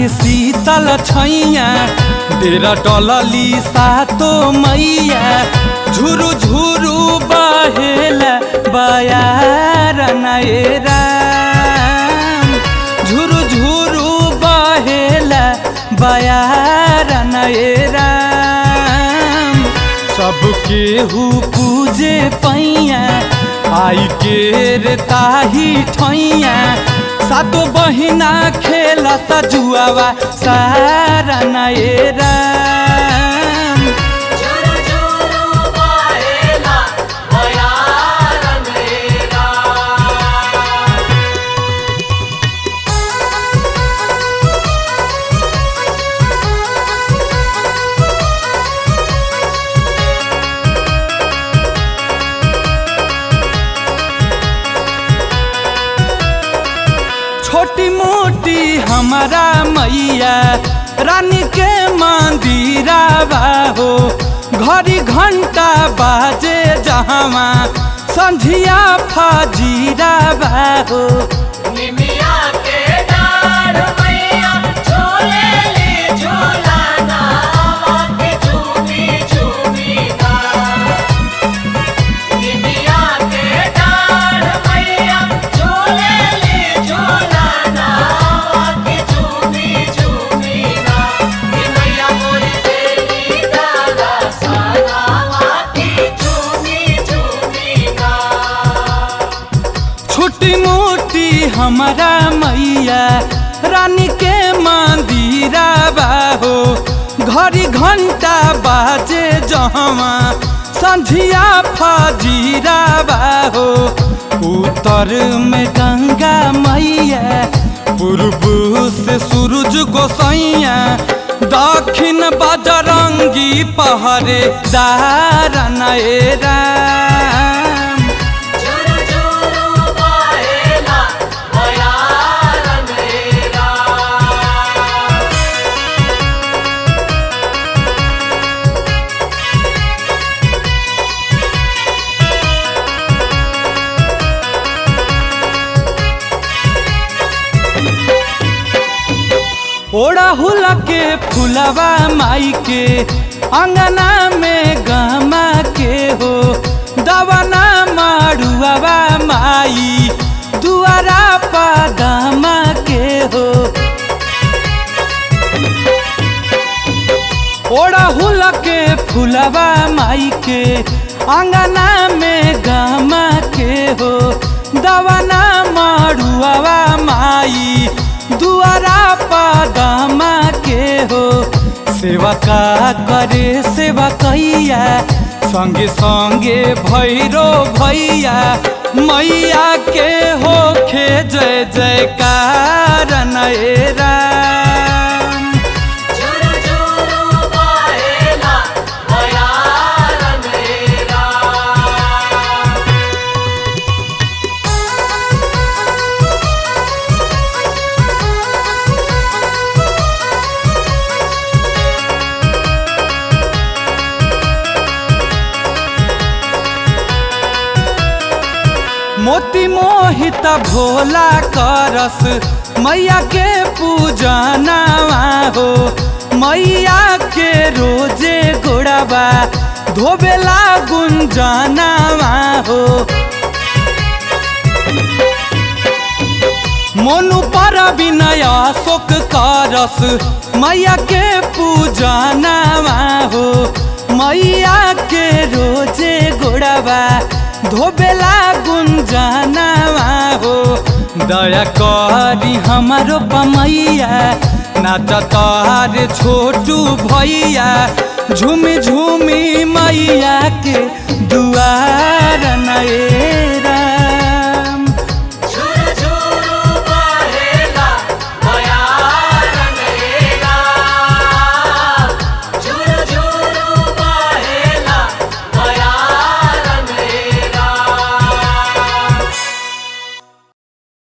लागे शीतल छैया डेरा डलली सातो मैया झुरु झुरु बहेला बयार नए राम झुरु झुरु बहेला बयार नए राम सबके हु पूजे पैया आई के रे ताही ठैया सातो बहिना खेला जुआवा सारा नए राम झुरु झुरु बहेला बयार मेरा छोटी मोटी हमारा मैया रानी के मंदिरा हो घड़ी घंटा बाजे जहवा संझिया फजीरा हो निमिया के डार मैया झूले ले झूलाना के झूमी झूमी गा निमिया के डार मैया झूले ले झूलाना के झूमी झूमी गा कि मैया मोरी देवी दादा सारा के झूमी झूमी गा छोटी मोटी हमारा मैया रानी के मंदिरा हो घड़ी घंटा बाजे जहवा संझिया फजीरा हो उत्तर में गंगा मैया पूर्व से सूरज गोसैया दक्षिण बजरंगी पहरे दार नए राम झुरु झुरु बहेला बयार मेरा ओड़ा हुला के फुलवा माई के अंगना में गमा के हो दवना माड़ुआवा माई दुआरा पदमा के हो ओड़ा हुला के फुलवा माई के अंगना में गमा के हो दवना माड़ुआवा माई दुआरा पदमा के हो सेवा का करे सेवा कैया संगे संगे भैरो भैया मैया के होखे जय जयकार नए राम झुरु झुरु बहेला बयार मेरा मोती मोहित भोला करस मैया के पूजनावा हो मैया के रोजे गोड़ाबा धोबेला गुंजनावा हो मोनु पर विनय शोक करस मैया के पूजनावा हो मैया के रोजे गोड़ाबा धोबेला गुंजनावा हो दया करी हमारो पमैया नाच तार छोटू भैया झूमी झूमी मैया के दुआर नए